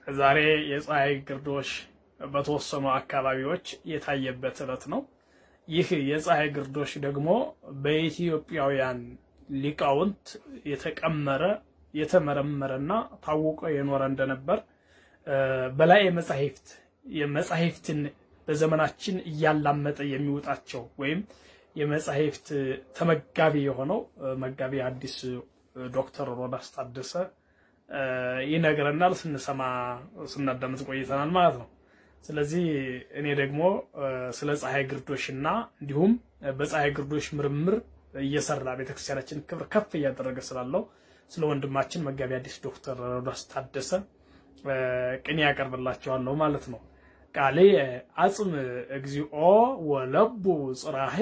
ዛሬ የፀሐይ ግርዶሽ በተወሰኑ አካባቢዎች የታየበት ዕለት ነው። ይህ የፀሐይ ግርዶሽ ደግሞ በኢትዮጵያውያን ሊቃውንት የተቀመረ የተመረመረና ታውቆ የኖረ እንደነበር በላይ መጻሕፍት የመጻሕፍትን በዘመናችን እያላመጠ የሚወጣቸው ወይም የመጻሕፍት ተመጋቢ የሆነው መጋቢ አዲስ ዶክተር ሮዳስ ታደሰ ይነግረናል። ስንሰማ ስናዳምጥ ቆይተናል ማለት ነው። ስለዚህ እኔ ደግሞ ስለ ፀሐይ ግርዶሽና እንዲሁም በፀሐይ ግርዶሽ ምርምር እየሰራ ቤተክርስቲያናችን ክብር ከፍ እያደረገ ስላለው ስለ ወንድማችን መጋቢ አዲስ ዶክተር ሮዳስ ታደሰ ቅኔ ያቀርብላቸዋለሁ ማለት ነው። ቃሌ አጽም እግዚኦ ወለቡ ጽራሄ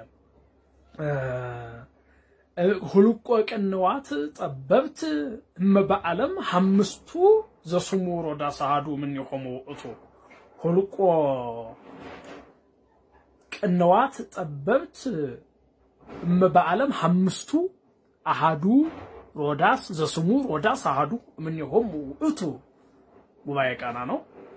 ሁልቆ ቅንዋት ጠበብት እመበዓለም ሐምስቱ ዘስሙ ሮዳስ አሐዱ እምኔሆሙ ውእቱ ሁልቆ ቅንዋት ጠበብት እመበዓለም ሐምስቱ አሐዱ ሮዳስ ዘስሙ ሮዳስ አሐዱ እምኔሆሙ ውእቱ ጉባኤ ቃና ነው።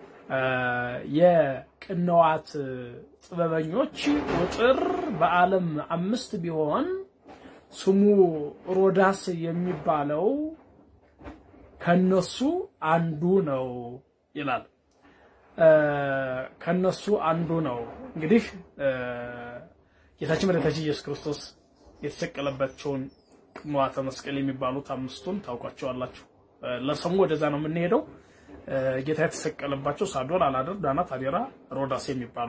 የቅንዋት ጥበበኞች ቁጥር በዓለም አምስት ቢሆን ስሙ ሮዳስ የሚባለው ከነሱ አንዱ ነው ይላል። ከነሱ አንዱ ነው። እንግዲህ ጌታችን መድኃኒታችን ኢየሱስ ክርስቶስ የተሰቀለባቸውን ቅንዋተ መስቀል የሚባሉት አምስቱን ታውቋቸዋላችሁ። ለሰሙ ወደዛ ነው የምንሄደው። ጌታ የተሰቀለባቸው ሳዶር፣ አላደር፣ ዳናት፣ አዴራ፣ ሮዳስ የሚባሉ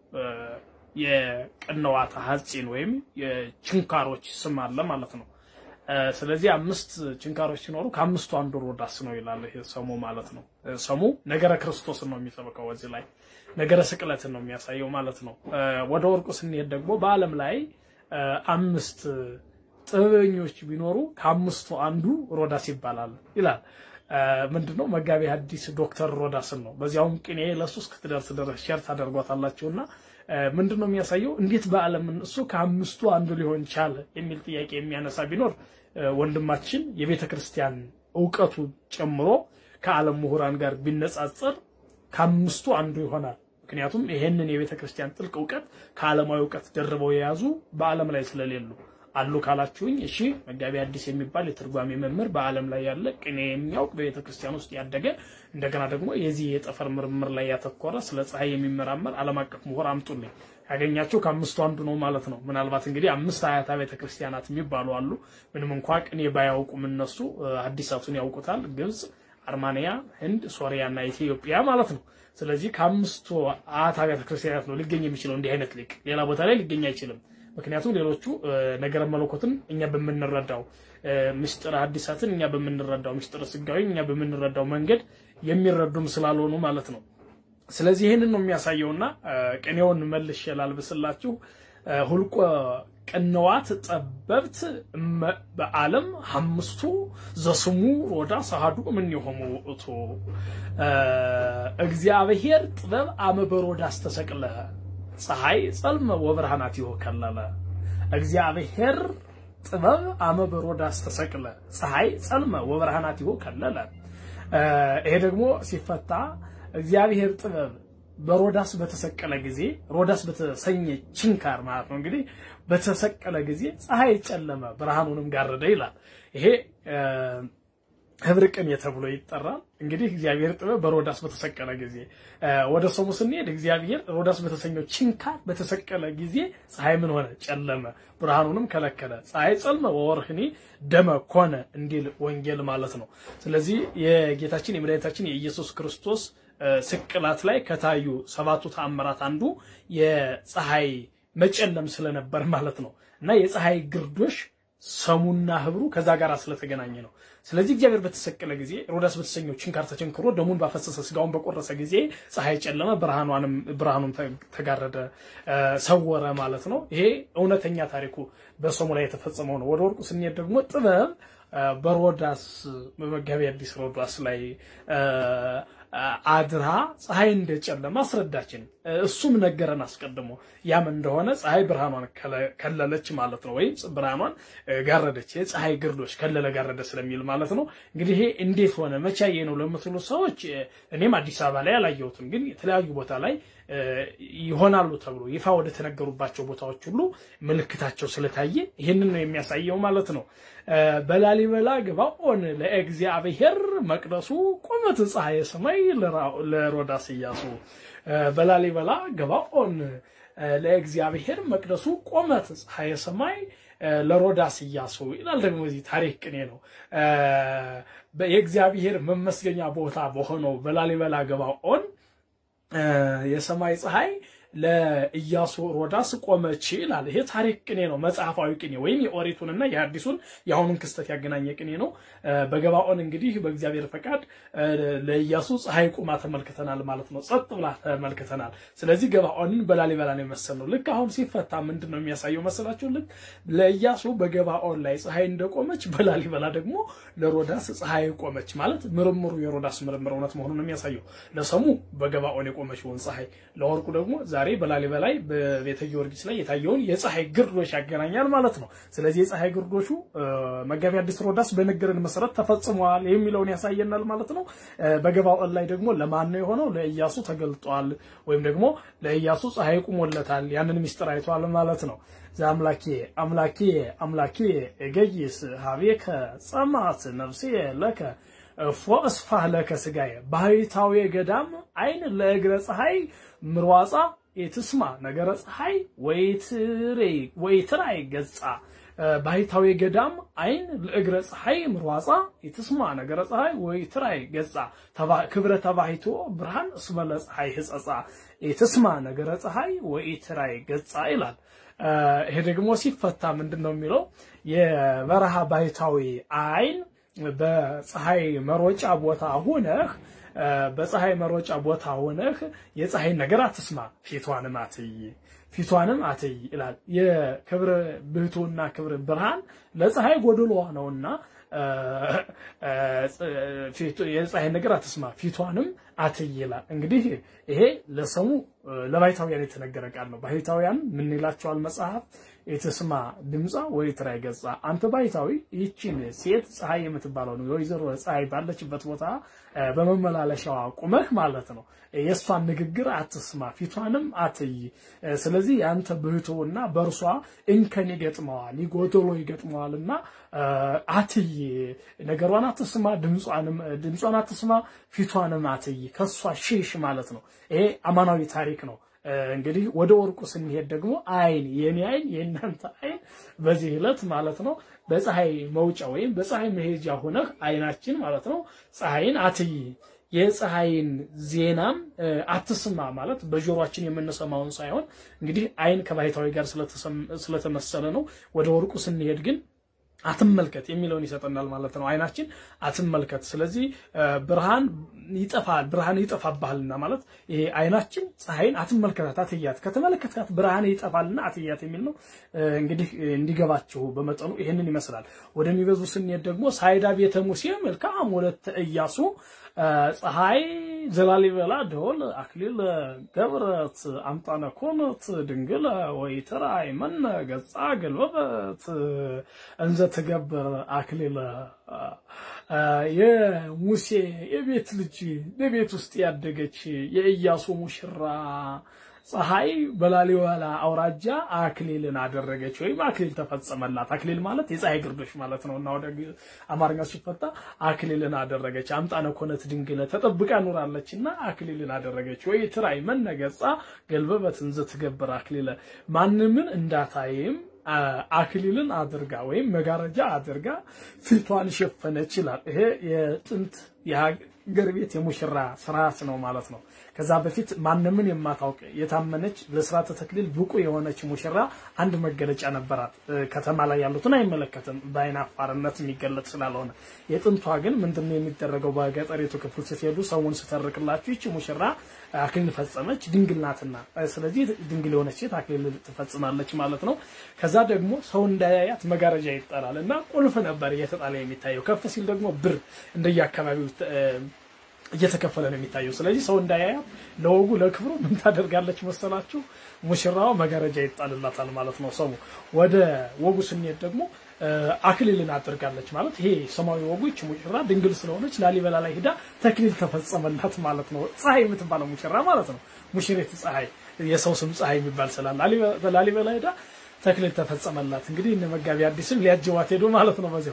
የቅንዋተ ሐፂን ወይም የችንካሮች ስም አለ ማለት ነው። ስለዚህ አምስት ችንካሮች ሲኖሩ ከአምስቱ አንዱ ሮዳስ ነው ይላል ይሄ ሰሙ ማለት ነው። ሰሙ ነገረ ክርስቶስን ነው የሚሰብከው። እዚህ ላይ ነገረ ስቅለትን ነው የሚያሳየው ማለት ነው። ወደ ወርቁ ስንሄድ ደግሞ በዓለም ላይ አምስት ጥበበኞች ቢኖሩ ከአምስቱ አንዱ ሮዳስ ይባላል ይላል። ምንድነው መጋቢ ሐዲስ ዶክተር ሮዳስን ነው። በዚያውም ቅኔ ለሱ እስክትደርስ ድረስ ሸር ታደርጓታላችሁና ምንድነው የሚያሳየው እንዴት በዓለም እሱ ከአምስቱ አንዱ ሊሆን ቻለ የሚል ጥያቄ የሚያነሳ ቢኖር ወንድማችን የቤተ ክርስቲያን እውቀቱ ጨምሮ ከዓለም ምሁራን ጋር ቢነጻጸር ከአምስቱ አንዱ ይሆናል። ምክንያቱም ይሄንን የቤተ ክርስቲያን ጥልቅ እውቀት ከዓለማዊ እውቀት ደርበው የያዙ በዓለም ላይ ስለሌሉ አሉ ካላችሁኝ፣ እሺ መጋቢ አዲስ የሚባል የትርጓሜ መምህር በዓለም ላይ ያለ ቅኔ የሚያውቅ በቤተ ክርስቲያን ውስጥ ያደገ እንደገና ደግሞ የዚህ የጠፈር ምርምር ላይ ያተኮረ ስለ ፀሐይ የሚመራመር ዓለም አቀፍ ምሁር አምጡልኝ። ያገኛቸው ከአምስቱ አንዱ ነው ማለት ነው። ምናልባት እንግዲህ አምስት አያታ ቤተ ክርስቲያናት የሚባሉ አሉ። ምንም እንኳ ቅኔ ባያውቁም እነሱ ሐዲሳቱን ያውቁታል። ግብፅ፣ አርማንያ፣ ህንድ፣ ሶሪያ እና ኢትዮጵያ ማለት ነው። ስለዚህ ከአምስቱ አያታ ቤተ ክርስቲያናት ነው ሊገኝ የሚችለው እንዲህ አይነት ሊቅ ሌላ ቦታ ላይ ሊገኝ አይችልም። ምክንያቱም ሌሎቹ ነገረ መለኮትን እኛ በምንረዳው ምስጢረ ሐዲሳትን እኛ በምንረዳው ምስጢረ ስጋዊ እኛ በምንረዳው መንገድ የሚረዱም ስላልሆኑ ማለት ነው። ስለዚህ ይህንን ነው የሚያሳየውና ቅኔውን መልሼ ላልብስላችሁ። ሁልቆ ቅንዋት ጠበብት በዓለም አምስቱ ዘስሙ ሮዳስ አሐዱ እምኔሆሙ ውእቱ እግዚአብሔር ጥበብ አመ በሮዳስ ተሰቅለ ፀሐይ ጸልመ ወብርሃናቲሁ ከለለ። እግዚአብሔር ጥበብ አመ በሮዳስ ተሰቅለ ፀሐይ ጸልመ ወብርሃናቲሁ ከለለ። ይሄ ደግሞ ሲፈታ እግዚአብሔር ጥበብ በሮዳስ በተሰቀለ ጊዜ ሮዳስ በተሰኘ ችንካር ማለት ነው እንግዲህ በተሰቀለ ጊዜ ፀሐይ ጨለመ ብርሃኑንም ጋረደ ይላል። ይሄ ህብር ቅኔ ተብሎ ይጠራል። እንግዲህ እግዚአብሔር ጥበብ በሮዳስ በተሰቀለ ጊዜ ወደ ሰሙ ስንሄድ እግዚአብሔር ሮዳስ በተሰኘው ችንካር በተሰቀለ ጊዜ ፀሐይ ምን ሆነ? ጨለመ፣ ብርሃኑንም ከለከለ። ፀሐይ ጸልመ ወወርህኒ ደመ ኮነ እንዲል ወንጌል ማለት ነው። ስለዚህ የጌታችን የመድኃኒታችን የኢየሱስ ክርስቶስ ስቅላት ላይ ከታዩ ሰባቱ ተአምራት አንዱ የፀሐይ መጨለም ስለነበር ማለት ነው እና የፀሐይ ግርዶሽ ሰሙና ህብሩ ከዛ ጋር ስለተገናኘ ነው። ስለዚህ እግዚአብሔር በተሰቀለ ጊዜ ሮዳስ በተሰኘው ችንካር ተቸንክሮ ደሙን ባፈሰሰ ስጋውን በቆረሰ ጊዜ ፀሐይ ጨለመ፣ ብርሃኗንም ብርሃኑን ተጋረደ፣ ሰወረ ማለት ነው። ይሄ እውነተኛ ታሪኩ በሰሙ ላይ የተፈጸመው ነው። ወደ ወርቁ ስንሄድ ደግሞ ጥበብ በሮዳስ በመጋቢ አዲስ ሮዳስ ላይ አድራ ፀሐይ እንደጨለማ አስረዳችን። እሱም ነገረን አስቀድሞ ያም እንደሆነ ፀሐይ ብርሃኗን ከለለች ማለት ነው፣ ወይም ብርሃኗን ጋረደች። የፀሐይ ግርዶች ከለለ ጋረደ ስለሚል ማለት ነው። እንግዲህ ይሄ እንዴት ሆነ መቻዬ ነው ለምትሉ ሰዎች እኔም አዲስ አበባ ላይ አላየሁትም፣ ግን የተለያዩ ቦታ ላይ ይሆናሉ ተብሎ ይፋ ወደ ተነገሩባቸው ቦታዎች ሁሉ ምልክታቸው ስለታየ ይህንን ነው የሚያሳየው ማለት ነው። በላሊበላ ግባኦን ለእግዚአብሔር መቅደሱ ቁመት ፀሐየ ሰማይ ለሮዳስ ኢያሱ በላሊበላ ግባኦን ለእግዚአብሔር መቅደሱ ቆመት ፀሐየ ሰማይ ለሮዳስ ኢያሱ ይላል። ደግሞ እዚህ ታሪክ ቅኔ ነው። የእግዚአብሔር መመስገኛ ቦታ በሆነው በላሊበላ ገባኦን የሰማይ ፀሐይ ለኢያሱ ሮዳስ ቆመች ይላል። ይሄ ታሪክ ቅኔ ነው፣ መጽሐፋዊ ቅኔ ወይም የኦሪቱንና የአዲሱን የአሁኑን ክስተት ያገናኘ ቅኔ ነው። በገባኦን እንግዲህ በእግዚአብሔር ፈቃድ ለኢያሱ ፀሐይ ቁማ ተመልክተናል ማለት ነው። ጸጥ ብላ ተመልክተናል። ስለዚህ ገባኦንን በላሊበላ ነው የመሰልነው። ልክ አሁን ሲፈታ ምንድን ነው የሚያሳየው መሰላችሁ? ልክ ለኢያሱ በገባኦን ላይ ፀሐይ እንደቆመች በላሊበላ ደግሞ ለሮዳስ ፀሐይ ቆመች ማለት ምርምሩ የሮዳስ ምርምር እውነት መሆኑን የሚያሳየው ለሰሙ በገባኦን የቆመችውን ፀሐይ ለወርቁ ደግሞ ዛሬ በላሊበላ ላይ በቤተ ጊዮርጊስ ላይ የታየውን የፀሐይ ግርዶሽ ያገናኛል ማለት ነው። ስለዚህ የፀሐይ ግርዶሹ መጋቢ አዲስ ሮዳስ በነገረን መሰረት ተፈጽሟል የሚለውን ያሳየናል ማለት ነው። በገባኦን ላይ ደግሞ ለማን ነው የሆነው? ለኢያሱ ተገልጧል፣ ወይም ደግሞ ለኢያሱ ፀሐይ ቁሞለታል። ያንን ሚስጥር አይቷል ማለት ነው። አምላኬ አምላኬ አምላኬ እገይስ ሀቤከ ጸማት ነፍሴ ለከ ፎእስፋህ ለከ ስጋዬ ባህታዊ ገዳም አይን ለእግረ ፀሐይ ምርዋፃ የትስማ ነገረ ፀሐይ ወይትራይ ገጻ ባህታዊ ገዳም አይን ለእግረ ፀሐይ ምርዋፃ የትስማ ነገረ ፀሐይ ወይትራይ ገጻ ክብረ ተባሂቶ ብርሃን እስመለ ፀሐይ ህጸፃ የትስማ ነገረ ፀሐይ ወይትራይ ገጻ ይላል። ይሄ ደግሞ ሲፈታ ምንድን ነው የሚለው የበረሃ ባህታዊ አይን በፀሐይ መሮጫ ቦታ ሆነህ በፀሐይ መሮጫ ቦታ ሆነህ የፀሐይን ነገር አትስማ፣ ፊቷንም አትይ ፊቷንም አትይ ይላል። የክብር ብህቱና ክብር ብርሃን ለፀሐይ ጎድሎዋ ነውና የፀሐይን ነገር አትስማ፣ ፊቷንም አትይ ይላል። እንግዲህ ይሄ ለሰሙ ለባይታውያን የተነገረ ቃል ነው። ባይታውያን ምን ይላቸዋል መጽሐፍ የትስማ ድምፃ ወይ ትራይ ገጻ። አንተ ባይታዊ ይችን ሴት ፀሐይ የምትባለው ነው የወይዘሮ ፀሐይ ባለችበት ቦታ በመመላለሻዋ ቁመህ ማለት ነው የእሷን ንግግር አትስማ፣ ፊቷንም አትይ። ስለዚህ የአንተ ብህቶና በእርሷ እንከን ይገጥመዋል፣ ይጎደሎ ይገጥመዋልና አትይ፣ ነገሯን አትስማ፣ ድምጿን አትስማ፣ ፊቷንም አትይ፣ ከእሷ ሽሽ ማለት ነው። ይሄ አማናዊ ታሪክ ነው። እንግዲህ ወደ ወርቁ ስንሄድ ደግሞ አይን የኔ አይን የእናንተ አይን በዚህ ዕለት ማለት ነው በፀሐይ መውጫ ወይም በፀሐይ መሄጃ ሆነህ አይናችን ማለት ነው ፀሐይን አትይ የፀሐይን ዜናም አትስማ ማለት በጆሮአችን የምንሰማውን ሳይሆን እንግዲህ አይን ከባሕታዊ ጋር ስለተመሰለ ነው። ወደ ወርቁ ስንሄድ ግን አትመልከት የሚለውን ይሰጠናል ማለት ነው። አይናችን አትመልከት። ስለዚህ ብርሃን ይጠፋል፣ ብርሃን ይጠፋብሃልና ማለት ይሄ አይናችን ፀሐይን አትመልከታት፣ አትያት፣ ከተመለከትካት ብርሃን ይጠፋልና አትያት የሚል ነው። እንግዲህ እንዲገባችሁ በመጠኑ ይህንን ይመስላል። ወደሚበዙ ስንሄድ ደግሞ ሳይዳ ቤተ ሙሴ መልካም ወለተ ኢያሱ ፀሐይ ዘላሊበላ ደወል አክሊል ገብረት አምጣነ ኮነት ድንግል ወይትራይ መነ ገጻ ገልበበት እንዘ ትገብር አክሊለ የሙሴ የቤት ልጅ በቤት ውስጥ ያደገች የኢያሱ ሙሽራ ፀሐይ በላሊበላ አውራጃ አክሊልን አደረገች ወይም አክሊል ተፈጸመላት። አክሊል ማለት የፀሐይ ግርዶሽ ማለት ነው እና ወደ አማርኛ ሲፈታ አክሊልን አደረገች። አምጣነ ኮነት ድንግለ ተጠብቃ ኑራለች እና አክሊልን አደረገች። ወይ ትራይ መነገጻ ገልበበት እንዘ ትገብር አክሊለ ማንምን እንዳታይም አክሊልን አድርጋ ወይም መጋረጃ አድርጋ ፊቷን ሸፈነች ይላል። ይሄ የጥንት የሀገር ቤት የሙሽራ ስርዓት ነው ማለት ነው። ከዛ በፊት ማንምን የማታውቅ የታመነች ለስርዓተ ተክሊል ብቁ የሆነች ሙሽራ አንድ መገለጫ ነበራት። ከተማ ላይ ያሉትን አይመለከትም፣ በአይን አፋርነት የሚገለጥ ስላልሆነ። የጥንቷ ግን ምንድነው የሚደረገው? በገጠሪቱ ክፍል ስትሄዱ ሰውን ስተርክላችሁ ይቺ ሙሽራ አክሊል ፈጸመች ድንግል ናትና፣ ስለዚህ ድንግል የሆነች ሴት አክሊል ትፈጽማለች ማለት ነው። ከዛ ደግሞ ሰው እንዳያያት መጋረጃ ይጠላል እና ቁልፍ ነበር እየተጣለ የሚታየው። ከፍ ሲል ደግሞ ብር እንደየ አካባቢው እየተከፈለ ነው የሚታየው። ስለዚህ ሰው እንዳያያት ለወጉ ለክብሩ ምን ታደርጋለች መሰላችሁ? ሙሽራዋ መጋረጃ ይጣልላታል ማለት ነው። ሰው ወደ ወጉ ስንሄድ ደግሞ አክሊልን አድርጋለች ማለት ይሄ ሰማያዊ ወጉ ይች ሙሽራ ድንግል ስለሆነች ላሊበላ ላይ ሂዳ ተክሊል ተፈጸመላት ማለት ነው። ፀሐይ የምትባለው ሙሽራ ማለት ነው። ሙሽሪት ፀሐይ የሰው ስም ፀሐይ የሚባል ስላለ ላሊበላ ሂዳ ተክሊል ተፈጸመላት። እንግዲህ እነ መጋቢ አዲስም ሊያጅዋት ሄዱ ማለት ነው። በዚያው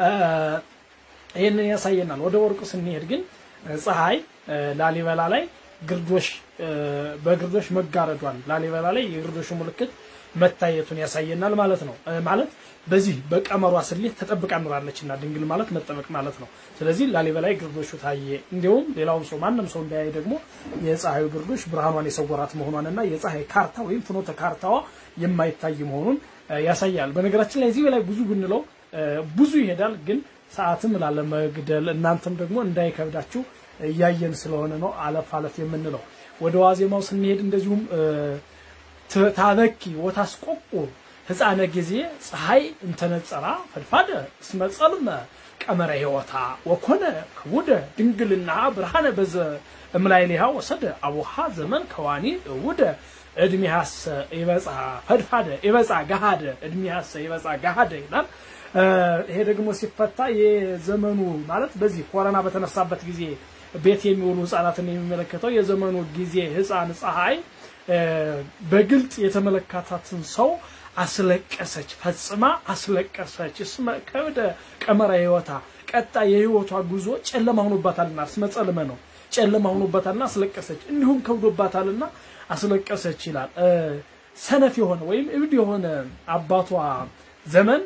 ይህንን ያሳየናል። ወደ ወርቁ ስንሄድ ግን ፀሐይ ላሊበላ ላይ ግርዶሽ በግርዶሽ መጋረዷን ላሊበላ ላይ የግርዶሹ ምልክት መታየቱን ያሳየናል ማለት ነው። ማለት በዚህ በቀመሯ ስሌት ተጠብቃ ኑራለች እና ድንግል ማለት መጠበቅ ማለት ነው። ስለዚህ ላሊበላ ላይ ግርዶሹ ታየ። እንዲሁም ሌላውም ሰው ማንም ሰው እንዳያይ ደግሞ የፀሐዩ ግርዶሽ ብርሃኗን የሰወራት መሆኗንና የፀሐይ ካርታ ወይም ፍኖተ ካርታዋ የማይታይ መሆኑን ያሳያል። በነገራችን ላይ እዚህ በላይ ብዙ ብንለው ብዙ ይሄዳል ግን ሰዓትም ላለመግደል እናንተም ደግሞ እንዳይከብዳችሁ እያየን ስለሆነ ነው አለፍ አለፍ የምንለው። ወደ ዋዜማው ስንሄድ እንደዚሁም ታበኪ ወታስቆቁ ህፃነ ጊዜ ፀሐይ እንተነጸራ ፈድፋደ እስመ ጸልመ ቀመረ ህይወታ ወኮነ ክቡደ ድንግልና ብርሃነ በዘ እምላይሊሃ ወሰደ አቡሃ ዘመን ከዋኒ እውደ እድሜሃሰ ይበፃ ፈድፋደ ይበፃ ገሃደ እድሜሃሰ ይበፃ ገሃደ ይላል። ይሄ ደግሞ ሲፈታ የዘመኑ ማለት በዚህ ኮረና በተነሳበት ጊዜ ቤት የሚውሉ ህፃናትን የሚመለከተው የዘመኑ ጊዜ ህፃን ፀሐይ በግልጥ የተመለከታትን ሰው አስለቀሰች፣ ፈጽማ አስለቀሰች። እስመ ከወደ ቀመረ ህይወታ ቀጣ የህይወቷ ጉዞ ጨለማ ሆኖባታልና እስመ ጸልመ ነው ጨለማ ሆኖባታልና አስለቀሰች፣ እንዲሁም ከብዶባታልና አስለቀሰች ይላል። ሰነፍ የሆነ ወይም እብድ የሆነ አባቷ ዘመን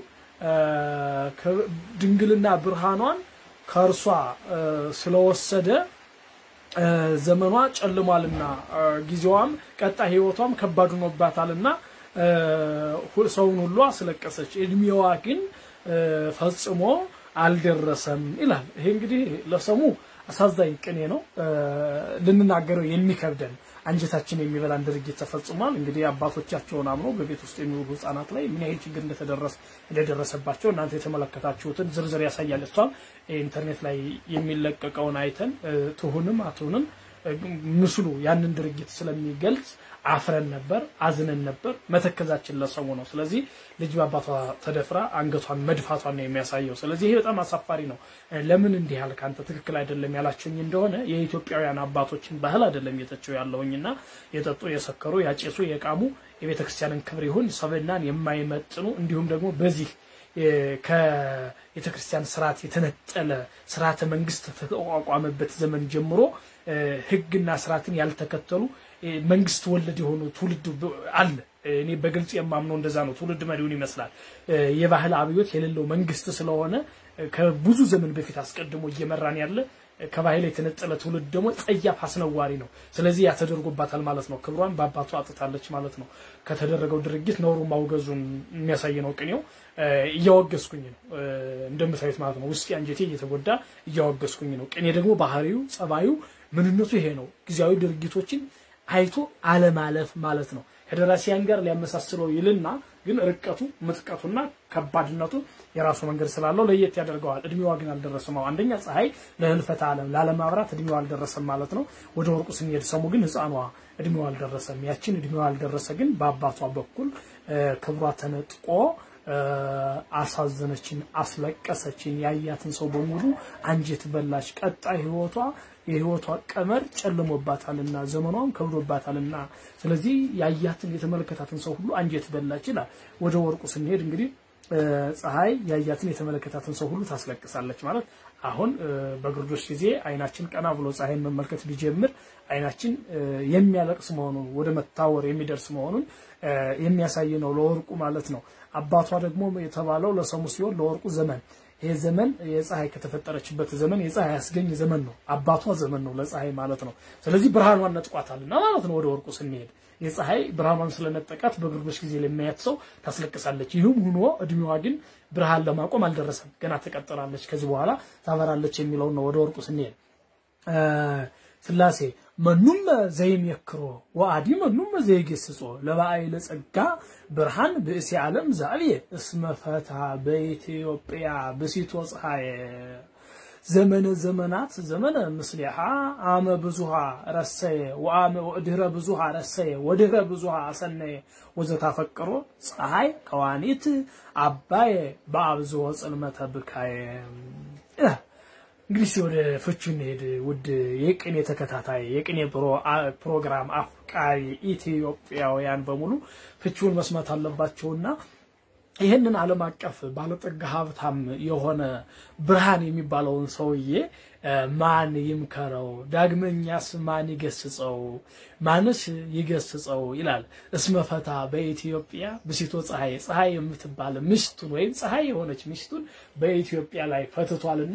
ድንግልና ብርሃኗን ከእርሷ ስለወሰደ ዘመኗ ጨልሟልና ጊዜዋም ቀጣይ ህይወቷም ከባድ ሆኖባታልና ሰውን ሁሉ አስለቀሰች። እድሜዋ ግን ፈጽሞ አልደረሰም ይላል። ይሄ እንግዲህ ለሰሙ አሳዛኝ ቅኔ ነው፣ ልንናገረው የሚከብደን አንጀታችን የሚበላን ድርጊት ተፈጽሟል። እንግዲህ አባቶቻቸውን አምኖ በቤት ውስጥ የሚውሉ ህጻናት ላይ ምን ያህል ችግር እንደደረሰባቸው እናንተ የተመለከታችሁትን ዝርዝር ያሳያል። እሷም ኢንተርኔት ላይ የሚለቀቀውን አይተን ትሁንም አትሁንም ምስሉ ያንን ድርጊት ስለሚገልጽ አፍረን ነበር፣ አዝነን ነበር። መተከዛችን ለሰሙ ነው። ስለዚህ ልጅ በአባቷ ተደፍራ አንገቷን መድፋቷን ነው የሚያሳየው። ስለዚህ ይሄ በጣም አሳፋሪ ነው። ለምን እንዲህ ያልክ አንተ ትክክል አይደለም ያላችሁኝ እንደሆነ የኢትዮጵያውያን አባቶችን ባህል አይደለም የተቸው ያለውኝና የጠጡ የሰከሩ ያጨሱ የቃሙ የቤተ ክርስቲያንን ክብር ይሁን ሰብናን የማይመጥኑ እንዲሁም ደግሞ በዚህ ከቤተ ክርስቲያን ስርዓት የተነጠለ ስርዓተ መንግስት ከተቋቋመበት ዘመን ጀምሮ ህግና ስርዓትን ያልተከተሉ መንግስት ወለድ የሆኑ ትውልድ አለ። እኔ በግልጽ የማምነው እንደዛ ነው። ትውልድ መሪውን ይመስላል። የባህል አብዮት የሌለው መንግስት ስለሆነ ከብዙ ዘመን በፊት አስቀድሞ እየመራን ያለ ከባህል የተነጠለ ትውልድ ደግሞ ጸያፍ አስነዋሪ ነው። ስለዚህ ያተደርጎባታል ማለት ነው። ክብሯን በአባቱ አጥታለች ማለት ነው። ከተደረገው ድርጊት ነውሩ ማውገዙን የሚያሳይ ነው ቅኔው። እያወገዝኩኝ ነው እንደምታዩት ማለት ነው። ውስጤ አንጀቴ እየተጎዳ እያወገዝኩኝ ነው። ቅኔ ደግሞ ባህሪው፣ ጸባዩ፣ ምንነቱ ይሄ ነው። ጊዜያዊ ድርጊቶችን አይቶ አለማለፍ ማለት ነው። ከደራሲያን ጋር ሊያመሳስለው ይልና ግን ርቀቱ ምጥቀቱና ከባድነቱ የራሱ መንገድ ስላለው ለየት ያደርገዋል። እድሜዋ ግን አልደረሰም። አንደኛ ፀሐይ ለህልፈተ ዓለም ላለማብራት እድሜዋ አልደረሰም ማለት ነው። ወደ ወርቁ ስንሄድ ሰሙ ግን ህፃኗ እድሜዋ አልደረሰም። ያችን እድሜዋ አልደረሰ ግን በአባቷ በኩል ክብሯ ተነጥቆ አሳዘነችን፣ አስለቀሰችን። ያያትን ሰው በሙሉ አንጀት በላች። ቀጣይ ህይወቷ የህይወቷ ቀመር ጨልሞባታልና ዘመኗም ከብዶባታልና ስለዚህ ያያትን የተመለከታትን ሰው ሁሉ አንጀት በላች ይላል። ወደ ወርቁ ስንሄድ እንግዲህ ፀሐይ ያያትን የተመለከታትን ሰው ሁሉ ታስለቅሳለች ማለት አሁን በግርዶሽ ጊዜ አይናችን ቀና ብሎ ፀሐይን መመልከት ቢጀምር አይናችን የሚያለቅስ መሆኑን ወደ መታወር የሚደርስ መሆኑን የሚያሳይ ነው ለወርቁ ማለት ነው። አባቷ ደግሞ የተባለው ለሰሙ ሲሆን ለወርቁ ዘመን ይሄ ዘመን የፀሐይ ከተፈጠረችበት ዘመን የፀሐይ ያስገኝ ዘመን ነው። አባቷ ዘመን ነው ለፀሐይ ማለት ነው። ስለዚህ ብርሃኗን ነጥቋታልና ማለት ነው። ወደ ወርቁ ስንሄድ የፀሐይ ብርሃኗን ስለነጠቃት በግርዶሽ ጊዜ ለሚያያት ሰው ታስለቅሳለች። ይህም ሆኖ እድሜዋ ግን ብርሃን ለማቆም አልደረሰም። ገና ትቀጥላለች፣ ከዚህ በኋላ ታበራለች የሚለውን ነው። ወደ ወርቁ ስንሄድ ስላሴ መኑመ ዘይሜክሮ ወአዲ መኑመ ዘይገስጾ ለባአይ ለጸጋ ብርሃን ብእሲ ዓለም ዛዕብየ እስመ ፈትሐ በኢትዮጵያ ብሲቶ ፀሐይ ዘመነ ዘመናት ዘመነ ምስሊሃ አመ ብዙሃ ረሰየ ወአመ ወድህረ ብዙሃ ረሰየ ወድህረ ብዙሃ አሰነየ ወዘታፈቅሮ ፀሐይ ከዋኒት አባየ በአብዝሆ ጽልመተ ብካየ እንግዲህ ወደ ፍቹ እንሄድ። ውድ የቅኔ ተከታታይ የቅኔ ፕሮግራም አፍቃሪ ኢትዮጵያውያን በሙሉ ፍቹን መስማት አለባቸውና ይህንን ዓለም አቀፍ ባለጠጋ ሀብታም የሆነ ብርሃን የሚባለውን ሰውዬ ማን ይምከረው? ዳግመኛስ ማን ይገስጸው? ማንስ ይገስጸው ይላል። እስመፈታ በኢትዮጵያ ብሲቶ ፀሐይ ፀሐይ የምትባል ሚስቱን ወይም ፀሐይ የሆነች ሚስቱን በኢትዮጵያ ላይ ፈትቷልና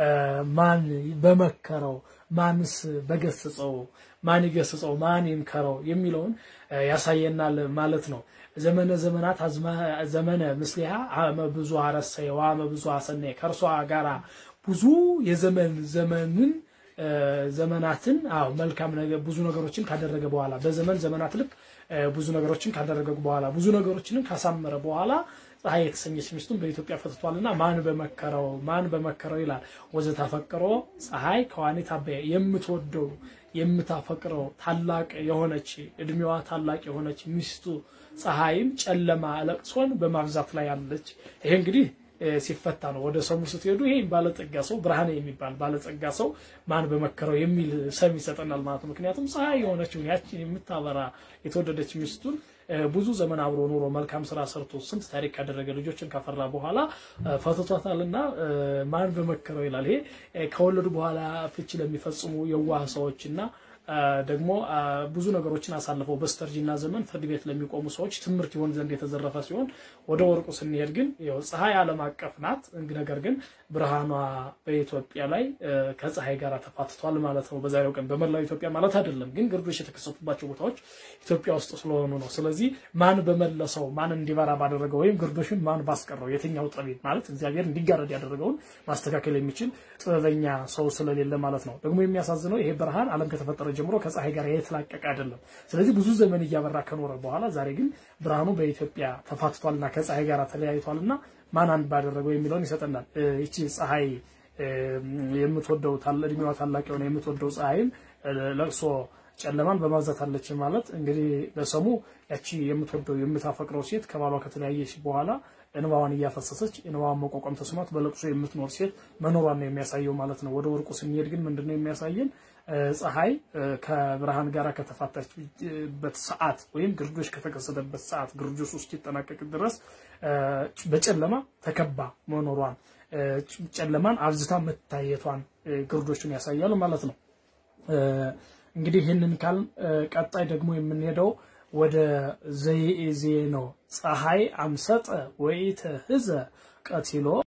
ማን በመከረው ማንስ በገስጸው ማን ይገስጸው ማን ይምከረው የሚለውን ያሳየናል ማለት ነው። ዘመነ ዘመናት ዘመነ ምስሊሃ አመ ብዙ አረሰየ ወአመ ብዙ አሰነየ ከእርሷ ጋራ ብዙ የዘመን ዘመንን ዘመናትን አዎ መልካም ነገር ብዙ ነገሮችን ካደረገ በኋላ በዘመን ዘመናት ልክ ብዙ ነገሮችን ካደረገ በኋላ ብዙ ነገሮችንም ካሳመረ በኋላ ፀሐይ የተሰኘች ሚስቱን በኢትዮጵያ ፈትቷልና ማን በመከረው ማን በመከረው ይላል። ወዘታፈቅሮ ፀሐይ ከዋኒት አበየ የምትወደው የምታፈቅረው ታላቅ የሆነች እድሜዋ ታላቅ የሆነች ሚስቱ ፀሐይም ጨለማ ለቅሶን በማብዛት ላይ አለች። ይሄ እንግዲህ ሲፈታ ነው። ወደ ሰሙ ስትሄዱ ይሄ ባለጸጋ ሰው ብርሃን የሚባል ባለጸጋ ሰው ማን በመከረው የሚል ሰም ይሰጠናል ማለት ነው። ምክንያቱም ፀሐይ የሆነችውን ያችን የምታበራ የተወደደች ሚስቱን ብዙ ዘመን አብሮ ኑሮ መልካም ስራ ሰርቶ ስንት ታሪክ ካደረገ ልጆችን ካፈራ በኋላ ፈትቷታልና ማን በመከረው ይላል። ይሄ ከወለዱ በኋላ ፍቺ ለሚፈጽሙ የዋህ ሰዎችና ደግሞ ብዙ ነገሮችን አሳልፈው በስተርጅና ዘመን ፍርድ ቤት ለሚቆሙ ሰዎች ትምህርት ይሆን ዘንድ የተዘረፈ ሲሆን ወደ ወርቁ ስንሄድ ግን ያው ፀሐይ ዓለም አቀፍ ናት። ነገር ግን ብርሃኗ በኢትዮጵያ ላይ ከፀሐይ ጋር ተፋትቷል ማለት ነው። በዛሬው ቀን በመላው ኢትዮጵያ ማለት አይደለም፣ ግን ግርዶች የተከሰቱባቸው ቦታዎች ኢትዮጵያ ውስጥ ስለሆኑ ነው። ስለዚህ ማን በመለሰው ማን እንዲበራ ባደረገው ወይም ግርዶሽን ማን ባስቀረው የትኛው ጠቢብ ማለት እግዚአብሔር እንዲጋረድ ያደረገውን ማስተካከል የሚችል ጥበበኛ ሰው ስለሌለ ማለት ነው። ደግሞ የሚያሳዝነው ይሄ ብርሃን ዓለም ከተፈጠረ ጀምሮ ከፀሐይ ጋር የተላቀቀ አይደለም። ስለዚህ ብዙ ዘመን እያበራ ከኖረ በኋላ ዛሬ ግን ብርሃኑ በኢትዮጵያ ተፋትቷልና ከፀሐይ ጋር ተለያይቷልና ማን አንድ ባደረገው የሚለውን ይሰጠናል። ይቺ ፀሐይ የምትወደው እድሜዋ ታላቅ የሆነ የምትወደው ፀሐይም ለቅሶ ጨለማን በማብዛታለች ማለት እንግዲህ ለሰሙ ያቺ የምትወደው የምታፈቅረው ሴት ከባሏ ከተለያየች በኋላ እንባዋን እያፈሰሰች እንባዋን መቋቋም ተስኗት በለቅሶ የምትኖር ሴት መኖሯን ነው የሚያሳየው ማለት ነው። ወደ ወርቁ ስንሄድ ግን ምንድነው የሚያሳየን? ፀሐይ ከብርሃን ጋር ከተፋታችበት ሰዓት ወይም ግርዶሽ ከተከሰተበት ሰዓት ግርዶሽ ውስጥ ሲጠናቀቅ ድረስ በጨለማ ተከባ መኖሯን ጨለማን አብዝታ መታየቷን ግርዶቹን ያሳያል ማለት ነው። እንግዲህ ይህንን ካል ቀጣይ ደግሞ የምንሄደው ወደ ዘይዜ ነው። ፀሐይ አምሰጠ ወኢተ ህዘ ቀቲሎ